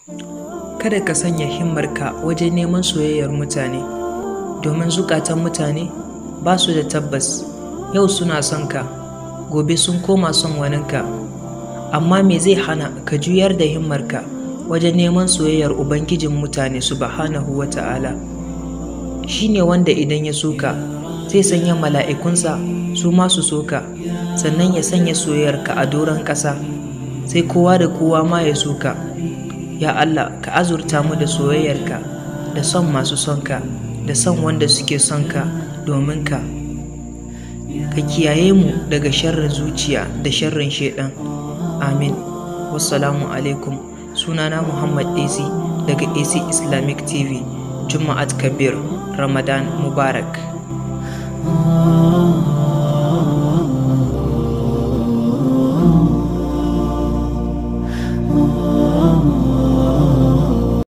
kada ka sanya himmarka wajen neman soyayyar mutane domin zukatan mutane ba su da tabbas yau suna son ka gobe sun koma son waninka amma me zai hana ka juyar da himmarka wajen neman soyayyar ubangijin mutane subhanahu wa ta'ala shi ne wanda idan ya soka zai sanya mala'ikunsa su masu soka sannan ya sanya soyayyarka a doron ƙasa sai kowa da kowa ma ya soka ya Allah ka azurta mu da soyayyarka da son masu sonka da son wanda suke sonka domin ka ka kiyaye mu daga sharrin zuciya da sharrin shaidan amin wassalamu alaikum sunana muhammad ac daga ac islamic tv juma'at kabir ramadan mubarak